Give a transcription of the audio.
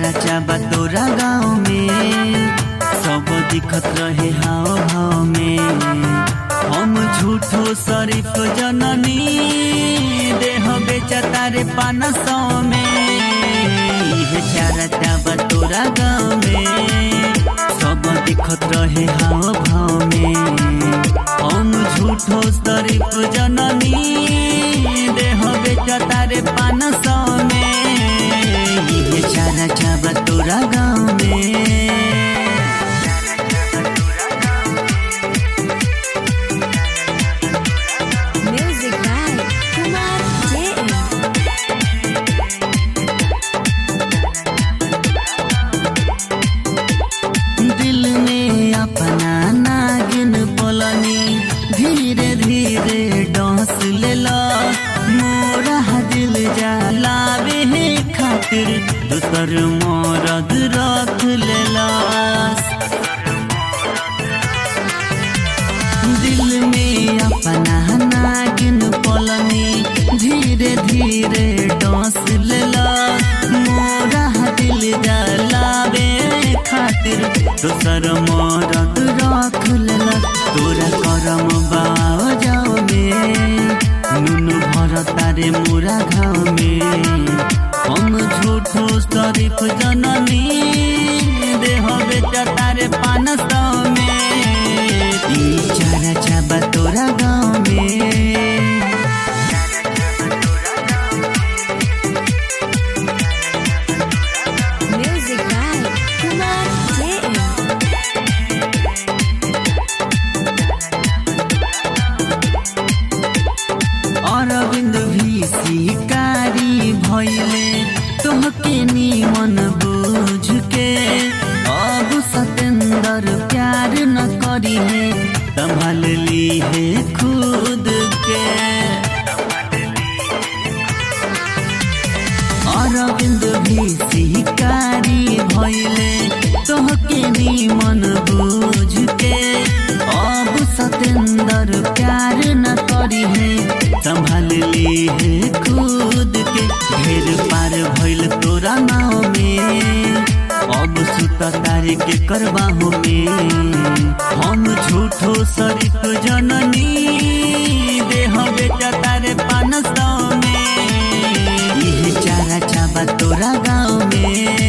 चारा चाबा तोरा गाँव में सब दिखत रहे हाव भाव में हम झूठो शरीफ जननी देह बेचा तारे पान सौ में इहे चारा चाबा तोरा गाँव में सब दिखत रहे हाव भाव में हम झूठो शरीफ जननी देह बेचा तारे पान सौ में इहे चारा चाबा तोरा गाँव में Music by Kumar JM. दिल में अपना नागिन बोलनी धीरे धीरे डोस लेला मोरा दिल जलावे है खातिर दूसर मोरद रख लेला दिल में अपना नागिन बोलनी धीरे धीरे डोस लेला मोरा दिल जलावे खातिर दोसर मरद रख लेला तोरा करम बाव जाओ में नुन भर तारे मोरा घाव में हम झूठो शरीफ जननी देह बेचा तारे पान सौ में ई चारा चाबा तोरा गाँव में Music by Kumar JM. Arvind भी शिकारी भैले तोहके निमन बुझ के अब सतेंद्र प्यार न करी है संभाल ली है खुद के अरविंद भी शिकारी भैले तोहके निमन बुझ के अब सतेंद्र प्यार न करी है संभाल ली है खुद के ढेर पार भइल तोरा नाव में अब सुत तारे के करबाहो में हम झूठो शरीफ जननी देह बेटा तारे पान सौ में इहे चारा चाबा तोरा गाँव में